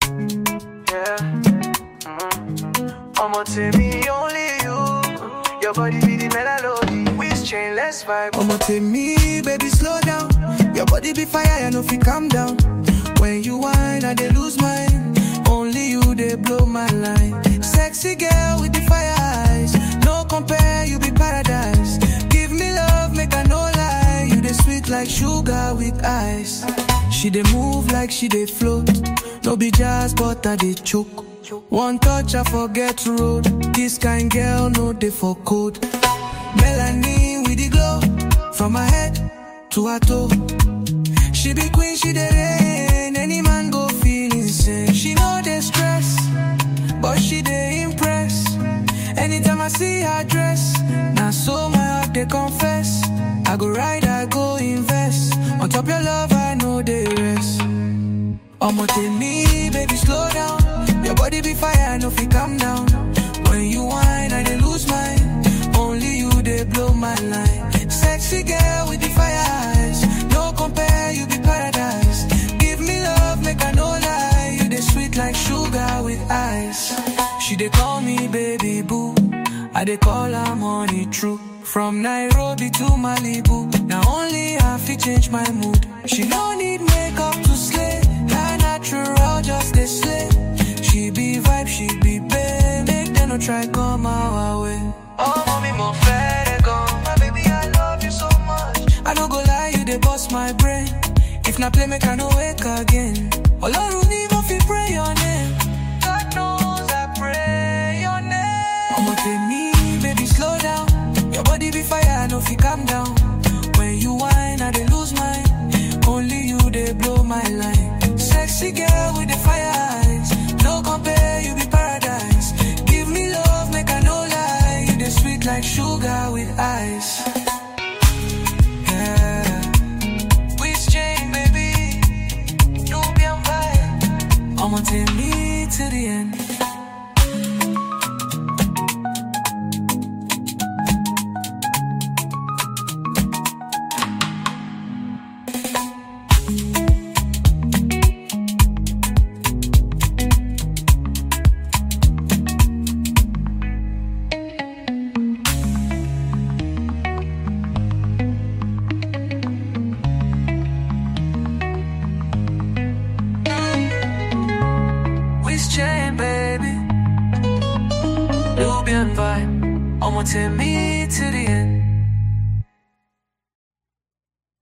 Yeah. Mm. I'ma tell me only you. Your body be the melody. Waist chain, let's vibe. I'ma take me, baby, slow down. Your body be fire, I know if you calm down. When you whine, I dey lose mine. Only you, they blow my line. Sexy girl with the fire eyes. No compare, you be paradise. Give me love, make I no lie. You the sweet like sugar with ice. She dey move like she dey float. No be jazz, but I dey choke. One touch, I forget road. This kind girl, no dey for code. Melanin with the glow from her head to her toe. She be queen, she the rain. Any man go feel insane. She know the stress, but she the impress. Anytime I see her dress, now so my heart they confess. I go ride, I go invest. On top your love, I know the rest. I'ma take me, baby, slow down. Your body be fire, no fi calm down. When you whine, I dey lose mine. Only you they blow my line. Sexy girl with the fire eyes. No compare, you be paradise. Give me love, make I no lie. You the sweet like sugar with ice. She dey call me baby boo. I dey call her money true. From Nairobi to Malibu. Now only I fi change my mood. She no need makeup to slay. Her natural just dey slay. She be vibe, she be babe. Make them no try come our way. Oh, mommy, more fair gone. My baby, I love you so much. I no go lie, you dey bust my brain. If na play, make I no wake again. Olorun ni mo fi pray your name. God knows I pray your name. I'ma take me, baby, slow down. Your body be fire, no fi calm down. When you whine, I dey lose mine. Only you dey blow my line. Sexy girl with the fire eyes. No compare, you be paradise. Give me love, make I no lie. You dey sweet like sugar with ice. Yeah. Waist chain, baby. Nubian vibe. I'ma take me to the end. Waist chain, baby. Nubian vibe. I'ma take me to the end.